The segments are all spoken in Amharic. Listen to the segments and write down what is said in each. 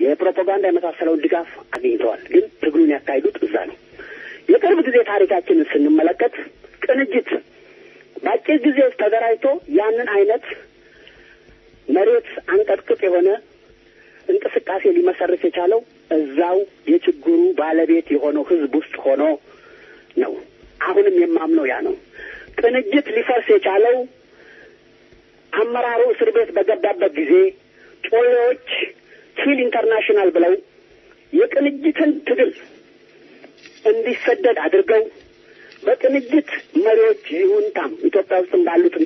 የፕሮፓጋንዳ የመሳሰለውን ድጋፍ አግኝተዋል። ግን ትግሉን ያካሂዱት እዛ ነው። የቅርብ ጊዜ ታሪካችንን ስንመለከት ቅንጅት በአጭር ጊዜ ውስጥ ተደራጅቶ ያንን አይነት መሬት አንቀጥቅጥ የሆነ እንቅስቃሴ ሊመሰርት የቻለው እዛው የችግሩ ባለቤት የሆነው ህዝብ ውስጥ ሆኖ ነው። አሁንም የማምነው ያ ነው። ቅንጅት ሊፈርስ የቻለው አመራሩ እስር ቤት በገባበት ጊዜ ጮሌዎች ኪል ኢንተርናሽናል ብለው የቅንጅትን ትግል እንዲሰደድ አድርገው በቅንጅት መሪዎች ይሁንታም ኢትዮጵያ ውስጥም ባሉትም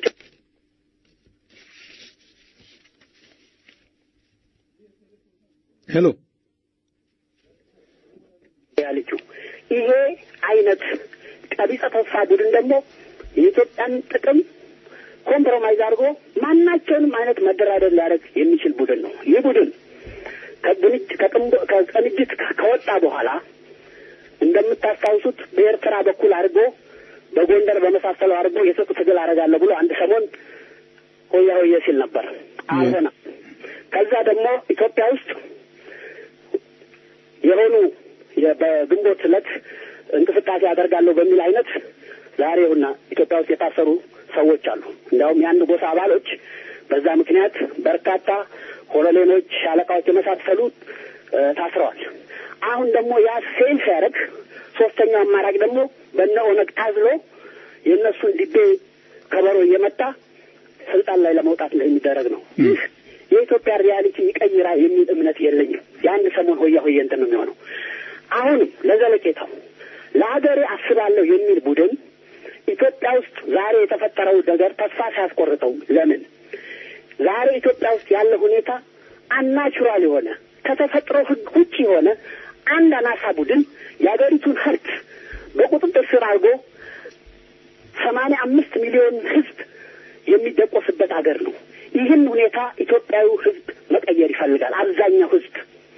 ሄሎ ያለችው ይሄ አይነት ቀቢጸ ተስፋ ቡድን ደግሞ የኢትዮጵያን ጥቅም ኮምፕሮማይዝ አድርጎ ማናቸውንም አይነት መደራደር ሊያደርግ የሚችል ቡድን ነው። ይህ ቡድን ከቅንጅት ከወጣ በኋላ እንደምታስታውሱት በኤርትራ በኩል አድርጎ በጎንደር በመሳሰለው አድርጎ የሰጡ ትግል አደርጋለሁ ብሎ አንድ ሰሞን ሆያ ሆየ ሲል ነበር። አልሆነም። ከዛ ደግሞ ኢትዮጵያ ውስጥ የሆኑ በግንቦት ዕለት እንቅስቃሴ አደርጋለሁ በሚል አይነት ዛሬውና ኢትዮጵያ ውስጥ የታሰሩ ሰዎች አሉ። እንዲያውም የአንድ ጎሳ አባሎች በዛ ምክንያት በርካታ ኮሎኔሎች፣ ሻለቃዎች የመሳሰሉ ታስረዋል። አሁን ደግሞ ያ ፌል ሲያደርግ ሶስተኛው አማራጭ ደግሞ በነ ኦነግ ታዝሎ የእነሱን ዲቤ ከበሮ እየመታ ስልጣን ላይ ለመውጣት የሚደረግ ነው። ይህ የኢትዮጵያ ሪያሊቲ ይቀይራ የሚል እምነት የለኝም። የአንድ ሰሞን ሆያ ሆየ እንትን ነው የሚሆነው። አሁንም ለዘለቄታው ለሀገሬ አስባለሁ የሚል ቡድን ኢትዮጵያ ውስጥ ዛሬ የተፈጠረው ነገር ተስፋ ሲያስቆርጠው ለምን ዛሬ ኢትዮጵያ ውስጥ ያለ ሁኔታ አናቹራል የሆነ ከተፈጥሮ ሕግ ውጭ የሆነ አንድ አናሳ ቡድን የሀገሪቱን ሀብት በቁጥጥር ስር አድርጎ ሰማንያ አምስት ሚሊዮን ሕዝብ የሚደቆስበት ሀገር ነው። ይህን ሁኔታ ኢትዮጵያዊ ሕዝብ መቀየር ይፈልጋል። አብዛኛው ሕዝብ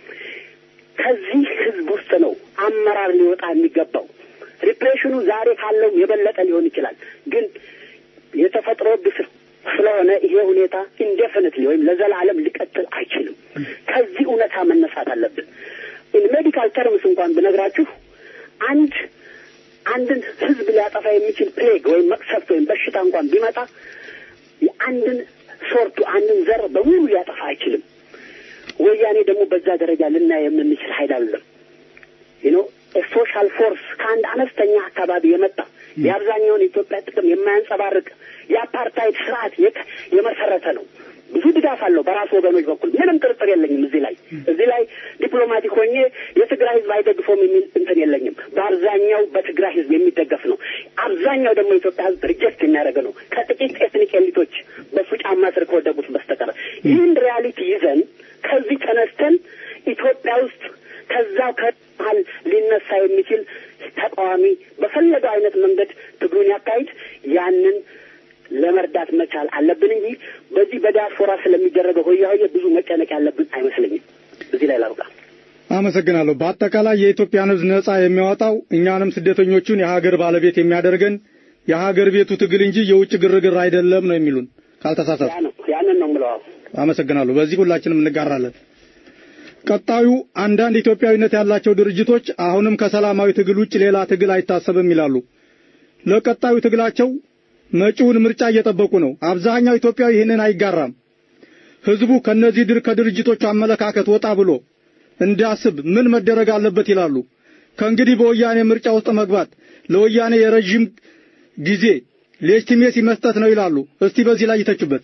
ከዚህ ሕዝብ ውስጥ ነው አመራር ሊወጣ የሚገባው። ሪፕሬሽኑ ዛሬ ካለው የበለጠ ሊሆን ይችላል። ግን የተፈጥሮ ግፍ ስለሆነ ይሄ ሁኔታ ኢንዴፊኒትሊ ወይም ለዘላለም ሊቀጥል አይችልም። ከዚህ እውነታ መነሳት አለብን። ሜዲካል ተርምስ እንኳን ብነግራችሁ አንድ አንድን ህዝብ ሊያጠፋ የሚችል ፕሌግ ወይም መቅሰፍት ወይም በሽታ እንኳን ቢመጣ የአንድን ሶርቱ አንድን ዘር በሙሉ ሊያጠፋ አይችልም። ወያኔ ደግሞ በዛ ደረጃ ልናይ የምንችል ኃይል አይደለም። ዩኖ ሶሻል ፎርስ ከአንድ አነስተኛ አካባቢ የመጣ የአብዛኛውን የኢትዮጵያ ጥቅም የማያንጸባርቅ የአፓርታይድ ስርዓት የመሰረተ ነው። ብዙ ድጋፍ አለው በራሱ ወገኖች በኩል ምንም ጥርጥር የለኝም። እዚህ ላይ እዚህ ላይ ዲፕሎማቲክ ሆኜ የትግራይ ህዝብ አይደግፈውም የሚል እንትን የለኝም። በአብዛኛው በትግራይ ህዝብ የሚደገፍ ነው። አብዛኛው ደግሞ የኢትዮጵያ ህዝብ ሪጀክት የሚያደርግ ነው ከጥቂት ኤትኒክ ኤሊቶች በሱ ጫማ ስር ከወደቁት በስተቀር። ይህን ሪያሊቲ ይዘን ከዚህ ተነስተን ኢትዮጵያ ውስጥ ከዛው ከመሀል ሊነሳ የሚችል ተቃዋሚ በፈለገው አይነት መንገድ ትግሉን ያካሂድ ያንን ለመርዳት መቻል አለብን እንጂ በዚህ በዲያስፖራ ስለሚደረገው ሆያ ሆየ ብዙ መጨነቅ ያለብን አይመስለኝም። እዚህ ላይ ላብቃ። አመሰግናለሁ። በአጠቃላይ የኢትዮጵያን ህዝብ ነጻ የሚያወጣው እኛንም ስደተኞቹን የሀገር ባለቤት የሚያደርገን የሀገር ቤቱ ትግል እንጂ የውጭ ግርግር አይደለም ነው የሚሉን ካልተሳሳት። ያንን ነው የምለው። አመሰግናለሁ። በዚህ ሁላችንም እንጋራለን። ቀጣዩ አንዳንድ ኢትዮጵያዊነት ያላቸው ድርጅቶች አሁንም ከሰላማዊ ትግል ውጭ ሌላ ትግል አይታሰብም ይላሉ። ለቀጣዩ ትግላቸው መጪውን ምርጫ እየጠበቁ ነው። አብዛኛው ኢትዮጵያዊ ይህንን አይጋራም። ህዝቡ ከነዚህ ድር ከድርጅቶቹ አመለካከት ወጣ ብሎ እንዲያስብ ምን መደረግ አለበት ይላሉ። ከእንግዲህ በወያኔ ምርጫ ውስጥ መግባት ለወያኔ የረዥም ጊዜ ሌጂቲሜሲ መስጠት ነው ይላሉ። እስቲ በዚህ ላይ ይተቹበት።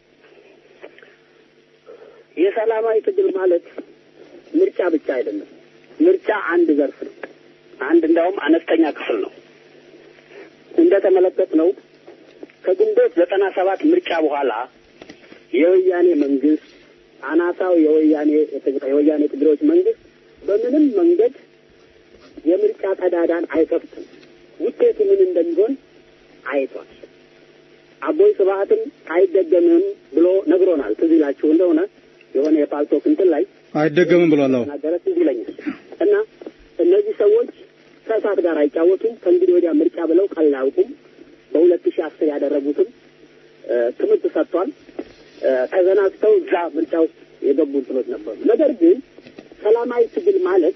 የሰላማዊ ትግል ማለት ምርጫ ብቻ አይደለም። ምርጫ አንድ ዘርፍ ነው። አንድ እንዳውም አነስተኛ ክፍል ነው። እንደተመለከት ነው ከግንቦት ዘጠና ሰባት ምርጫ በኋላ የወያኔ መንግስት አናሳው የወያኔ የወያኔ ትግሬዎች መንግስት በምንም መንገድ የምርጫ ቀዳዳን አይከፍትም። ውጤቱ ምን እንደሚሆን አይቷል። አቦይ ስብሀትም አይደገምም ብሎ ነግሮናል። ትዝ ይላችሁ እንደሆነ የሆነ የፓልቶክ እንትን ላይ አይደገምም ብሏል። አዎ ተናገረ። ትዝ ይለኛል። እና እነዚህ ሰዎች ከእሳት ጋር አይጫወቱም። ከእንግዲህ ወዲያ ምርጫ ብለው ቀልድ አያውቁም። በሁለት ሺህ አስር ያደረጉትም ትምህርት ሰጥቷል። ተዘናግተው እዛ ምርጫ ውስጥ የገቡ እንትኖች ነበሩ። ነገር ግን ሰላማዊ ትግል ማለት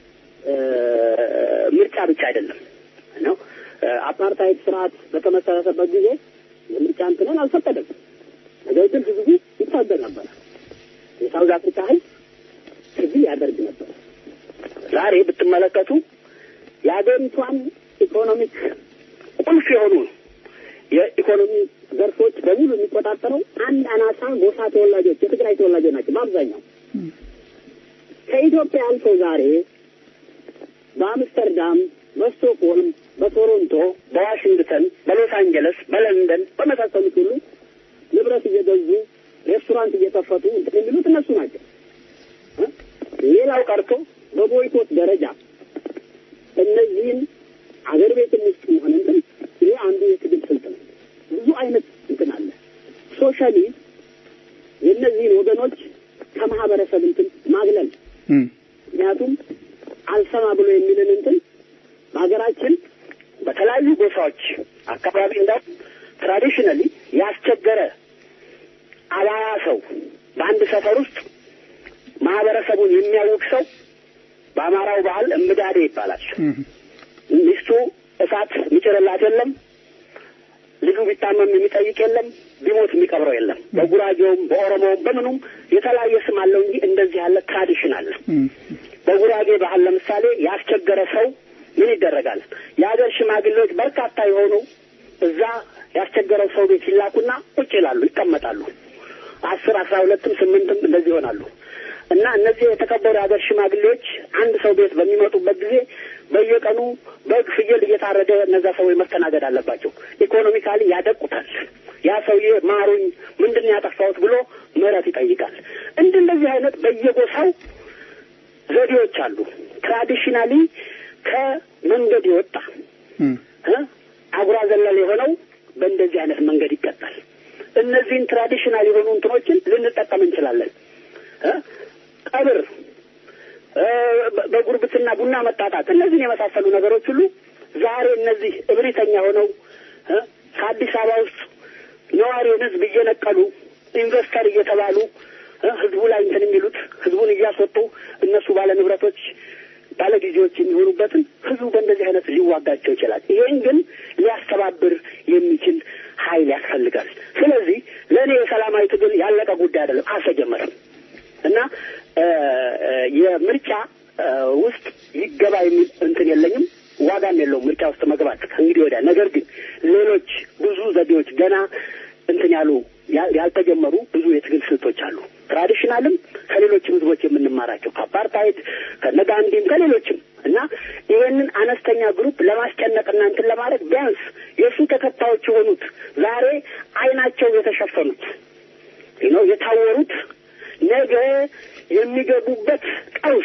ምርጫ ብቻ አይደለም ነው። አፓርታይድ ስርዓት በተመሰረተበት ጊዜ የምርጫ እንትንን አልፈቀደም። ነገር ግን ህዝቡ ይታገል ነበር። የሳውዝ አፍሪካ ህዝብ ትግል ያደርግ ነበር። ዛሬ ብትመለከቱ የአገሪቷን ኢኮኖሚክ ቁልፍ የሆኑ የኢኮኖሚ ዘርፎች በሙሉ የሚቆጣጠረው አንድ አናሳ ጎሳ ተወላጆች የትግራይ ተወላጆች ናቸው በአብዛኛው። ከኢትዮጵያ አልፎ ዛሬ በአምስተርዳም፣ በስቶክሆልም፣ በቶሮንቶ፣ በዋሽንግተን፣ በሎስ አንጀለስ፣ በለንደን በመሳሰሉት ሁሉ ንብረት እየገዙ ሬስቶራንት እየከፈቱ እንትን የሚሉት እነሱ ናቸው። ሌላው ቀርቶ በቦይኮት ደረጃ እነዚህን አገር ቤትም ውስጥ መሆን እንትን ይህ አንዱ የትግል ስልት ነው። ብዙ አይነት እንትን አለ። ሶሻሊ የእነዚህን ወገኖች ከማህበረሰብ እንትን ማግለል ምክንያቱም አልሰማ ብሎ የሚልን እንትን በሀገራችን በተለያዩ ጎሳዎች አካባቢ እንዳው ትራዲሽናሊ ያስቸገረ አባያ ሰው በአንድ ሰፈር ውስጥ ማህበረሰቡን የሚያውቅ ሰው በአማራው ባህል እምዳዴ ይባላል። ሚስቱ እሳት የሚጭርላት የለም። ልጁ ቢታመም የሚጠይቅ የለም። ቢሞት የሚቀብረው የለም። በጉራጌውም በኦሮሞውም በምኑም የተለያየ ስም አለው እንጂ እንደዚህ ያለ ትራዲሽን አለ። በጉራጌ ባህል ለምሳሌ ያስቸገረ ሰው ምን ይደረጋል? የሀገር ሽማግሌዎች በርካታ የሆኑ እዛ ያስቸገረው ሰው ቤት ይላኩና ቁጭ ይላሉ፣ ይቀመጣሉ። አስር አስራ ሁለትም ስምንትም እንደዚህ ይሆናሉ። እና እነዚህ የተከበሩ የሀገር ሽማግሌዎች አንድ ሰው ቤት በሚመጡበት ጊዜ በየቀኑ በግ፣ ፍየል እየታረደ እነዛ ሰዎች መስተናገድ አለባቸው። ኢኮኖሚካሊ ያደቁታል። ያ ሰውዬ ማሩኝ፣ ምንድን ነው ያጠፋሁት ብሎ ምህረት ይጠይቃል። እንድ እንደዚህ አይነት በየጎሳው ዘዴዎች አሉ። ትራዲሽናሊ ከመንገድ የወጣ አጉራ ዘለል የሆነው በእንደዚህ አይነት መንገድ ይቀጣል። እነዚህን ትራዲሽናል የሆኑ እንትኖችን ልንጠቀም እንችላለን። ቀብር፣ በጉርብትና ቡና መጣጣት፣ እነዚህን የመሳሰሉ ነገሮች ሁሉ ዛሬ እነዚህ እብሪተኛ ሆነው ከአዲስ አበባ ውስጥ ነዋሪውን ሕዝብ እየነቀሉ ኢንቨስተር እየተባሉ ሕዝቡ ላይ እንትን የሚሉት ሕዝቡን እያስወጡ እነሱ ባለ ንብረቶች ባለ ጊዜዎች የሚሆኑበትን ሕዝቡ በእንደዚህ አይነት ሊዋጋቸው ይችላል። ይሄን ግን ሊያስተባብር የሚችል ኃይል ያስፈልጋል። ስለዚህ ለእኔ የሰላማዊ ትግል ያለቀ ጉዳይ አይደለም፣ አልተጀመረም እና የምርጫ ውስጥ ይገባ የሚል እንትን የለኝም፣ ዋጋም የለውም ምርጫ ውስጥ መግባት ከእንግዲህ ወዲያ። ነገር ግን ሌሎች ብዙ ዘዴዎች ገና እንትን ያሉ ያልተጀመሩ ብዙ የትግል ስልቶች አሉ። ትራዲሽናልም ከሌሎችም ህዝቦች የምንማራቸው ከአፓርታይድ ከነጋንዲም ከሌሎችም እና ይህንን አነስተኛ ግሩፕ ለማስጨነቅና እንትን ለማድረግ ቢያንስ የእሱ ተከታዮች የሆኑት ዛሬ አይናቸው የተሸፈኑት ነው የታወሩት ነገ የሚገቡበት ቀውስ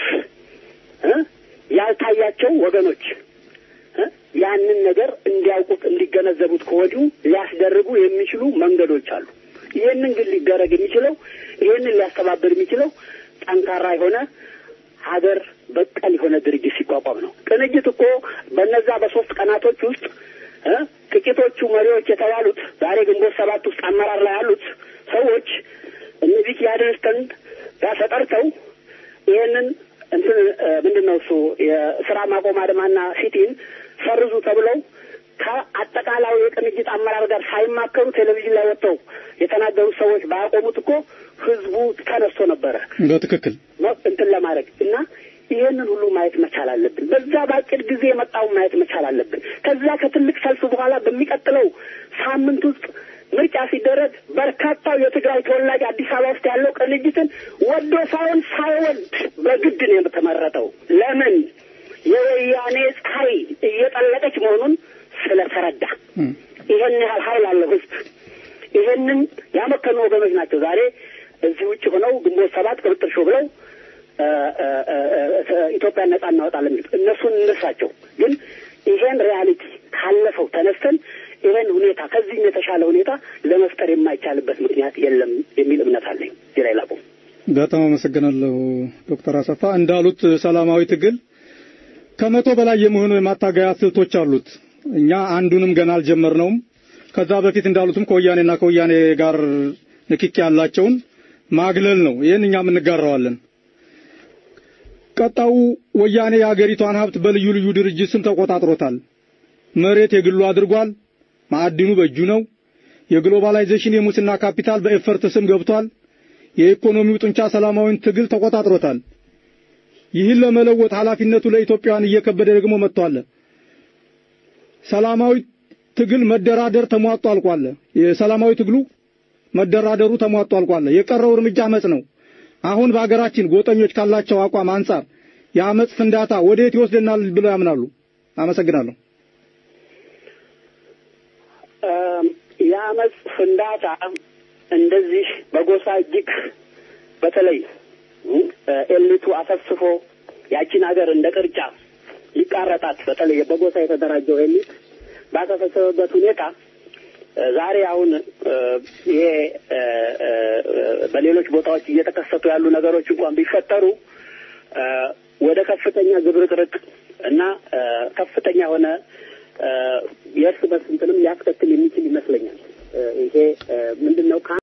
ያልታያቸው ወገኖች ያንን ነገር እንዲያውቁት እንዲገነዘቡት ከወዲሁ ሊያስደርጉ የሚችሉ መንገዶች አሉ። ይህንን ግን ሊደረግ የሚችለው ይህንን ሊያስተባብር የሚችለው ጠንካራ የሆነ ሀገር በቀል የሆነ ድርጅት ሲቋቋም ነው። ቅንጅት እኮ በነዛ በሶስት ቀናቶች ውስጥ ጥቂቶቹ መሪዎች የተባሉት ዛሬ ግንቦት ሰባት ውስጥ አመራር ላይ ያሉት ሰዎች እነዚህ ያድንስተን ጋር ተጠርተው ይህንን እንትን ምንድን ነው እሱ የስራ ማቆም አድማና ሲቲን ሰርዙ ተብለው ከአጠቃላዩ የቅንጅት አመራር ጋር ሳይማከሩ ቴሌቪዥን ላይ ወጥተው የተናገሩት ሰዎች ባያቆሙት እኮ ህዝቡ ተነስቶ ነበረ በትክክል እንትን ለማድረግ እና ይህንን ሁሉ ማየት መቻል አለብን። በዛ በአጭር ጊዜ የመጣውን ማየት መቻል አለብን። ከዛ ከትልቅ ሰልፍ በኋላ በሚቀጥለው ሳምንት ውስጥ ምርጫ ሲደረግ በርካታው የትግራይ ተወላጅ አዲስ አበባ ውስጥ ያለው ቅንጅትን ወዶ ሳይሆን ሳይወድ በግድ ነው የተመረጠው። ለምን? የወያኔ ፀሐይ እየጠለቀች መሆኑን ስለተረዳ ይሄን ያህል ኃይል አለው ህዝብ። ይሄንን ያመከኑ ወገኖች ናቸው ዛሬ እዚህ ውጭ ሆነው ግንቦት ሰባት ቅብጥር ሾ ብለው ኢትዮጵያን ነጻ እናወጣለን የሚሉት እነሱን እንርሳቸው። ግን ይሄን ሪያሊቲ ካለፈው ተነስተን ይሄን ሁኔታ ከዚህም የተሻለ ሁኔታ ለመፍጠር የማይቻልበት ምክንያት የለም የሚል እምነት አለኝ። እዚህ ላይ ላቁም። በጣም አመሰግናለሁ ዶክተር አሰፋ እንዳሉት ሰላማዊ ትግል ከመቶ በላይ የሚሆኑ የማታገያ ስልቶች አሉት። እኛ አንዱንም ገና አልጀመርነውም። ከዛ በፊት እንዳሉትም ከወያኔና ከወያኔ ጋር ንክኪ ያላቸውን ማግለል ነው። ይህን እኛም እንጋራዋለን። ቀጣዩ ወያኔ የአገሪቷን ሀብት በልዩ ልዩ ድርጅት ስም ተቆጣጥሮታል። መሬት የግሉ አድርጓል። ማዕድኑ በእጁ ነው። የግሎባላይዜሽን የሙስና ካፒታል በኤፈርት ስም ገብቷል። የኢኮኖሚው ጡንቻ ሰላማዊን ትግል ተቆጣጥሮታል። ይህን ለመለወጥ ኃላፊነቱ ለኢትዮጵያውያን እየከበደ ደግሞ መጥቷል። ሰላማዊ ትግል መደራደር ተሟጦ አልቋል። የሰላማዊ ትግሉ መደራደሩ ተሟጦ አልቋል። የቀረው እርምጃ አመጽ ነው። አሁን በሀገራችን ጎጠኞች ካላቸው አቋም አንጻር የአመጽ ፍንዳታ ወዴት ይወስደናል ብለው ያምናሉ? አመሰግናለሁ። የአመፅ ፍንዳታ እንደዚህ በጎሳ እጅግ በተለይ ኤሊቱ አሰፍስፎ ያቺን ሀገር እንደ ቅርጫ ሊቃረጣት በተለይ በጎሳ የተደራጀው ኤሊት ባሰፈሰበበት ሁኔታ ዛሬ አሁን ይሄ በሌሎች ቦታዎች እየተከሰቱ ያሉ ነገሮች እንኳን ቢፈጠሩ ወደ ከፍተኛ ግብርቅርቅ እና ከፍተኛ የሆነ የእርስ በርስ እንትንም ሊያስከትል የሚችል ይመስለኛል። ይሄ ምንድን ነው